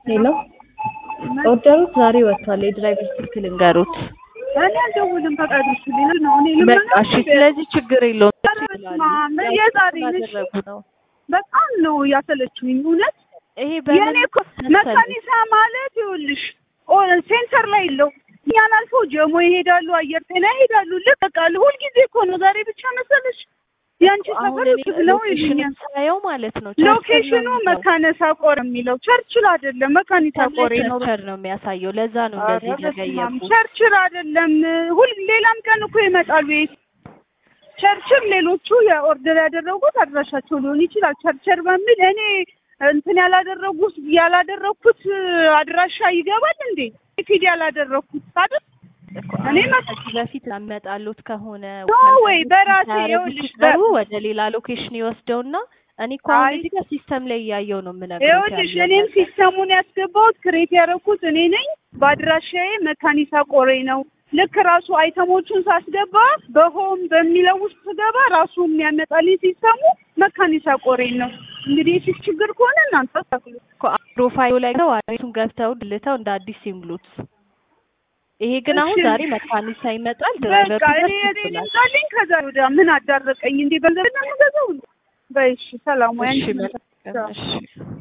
ሄሎ ኦርደሩት ዛሬ ወጥቷል። የድራይቨር ስልክ ልንገሩት። እኔ አልደውልም ፈቃድሽ ሊል ነው። እኔ በቃ እሺ፣ ስለዚህ ችግር የለውም። ልመና የዛሬ ነሽ ያደረጉ ነው። በጣም ነው ያሰለችኝ እውነት። ይሄ የኔ እኮ መካኒሳ ማለት ይኸውልሽ ሴንተር ላይ የለው እኛን አልፎ ጀሞ ይሄዳሉ፣ አየር ጤና ይሄዳሉ። ልክ በቃ ሁልጊዜ እኮ ነው። ዛሬ ብቻ መሰለሽ የአንቺ ሰፈር ነው ይሉኛል። ሳየው ማለት ነው ሎኬሽኑ መካነሳ ቆር የሚለው ቸርችል አይደለም፣ መካኒሳ ቆሬ ነው ቸርችል ነው የሚያሳየው። ለዛ ነው እንደዚህ ዘገየቡ። ቸርችል አይደለም። ሁል ሌላም ቀን እኮ ይመጣሉ። ቸርችል ሌሎቹ የኦርደር ያደረጉት አድራሻቸው ሊሆን ይችላል። ቸርቸር በሚል እኔ እንትን ያላደረጉት ያላደረኩት አድራሻ ይገባል እንዴ? ፊድ ያላደረኩት አይደል? እኔ ከዚህ በፊት ያመጣሉት ከሆነ ወይ በራሴ ይኸውልሽ በሩ ወደ ሌላ ሎኬሽን ይወስደውና እኔ እኮ አሁን እዚህ ጋር ሲስተም ላይ እያየው ነው የምነግርሽ። ይኸውልሽ እኔም ሲስተሙን ያስገባሁት ክሬት ያደረኩት እኔ ነኝ። በአድራሻዬ መካኒሳ ቆሬ ነው። ልክ ራሱ አይተሞቹን ሳስገባ በሆም በሚለው ውስጥ ስገባ ራሱ የሚያመጣልኝ ሲስተሙ መካኒሳ ቆሬ ነው። እንግዲህ የፊት ችግር ከሆነ እናንተ ታክሉ ፕሮፋይሉ ላይ ነው አድሬሱን ገብተው ድልተው እንደ አዲስ ሲምሉት። ይሄ ግን አሁን ዛሬ መካኒሳ ይመጣል። ድራይቨሩ በቃ እኔ እኔ ልምጣልኝ ከዛ ወዲያ ምን አዳረቀኝ እንዴ? ገንዘብ ነው የምገዛው። በይ እሺ፣ ሰላም ወይ እሺ፣ መልካም እሺ